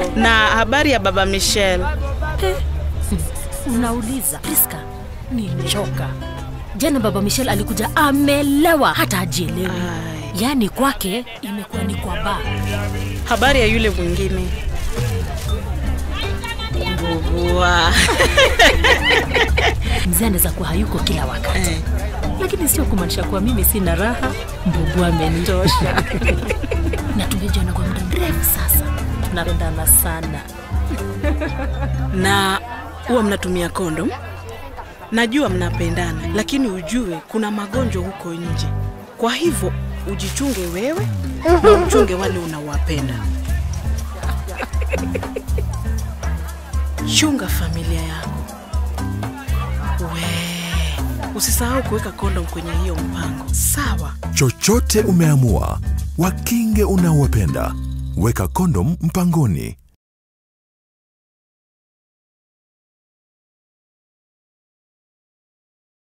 Na habari ya baba Michelle? Unauliza Priska, nimechoka. Jana baba Michelle alikuja amelewa, hata hajielewi. Ai. Yaani kwake imekuwa ni kwa baa. Habari ya yule mwingine? Mbubua. Mzee anaweza kuwa hayuko kila wakati, Eh. lakini sio kumaanisha kuwa mimi sina raha. Mbubu amenitosha na tumejuana kwa muda mrefu sasa, tunapendana sana. Na huwa mnatumia kondom? Najua mnapendana, lakini ujue kuna magonjwa huko nje. Kwa hivyo ujichunge wewe na uchunge wale unawapenda. Chunga familia yako. We, usisahau kuweka kondom kwenye hiyo mpango, sawa? Chochote umeamua, wakinge unaowapenda. Weka kondom mpangoni.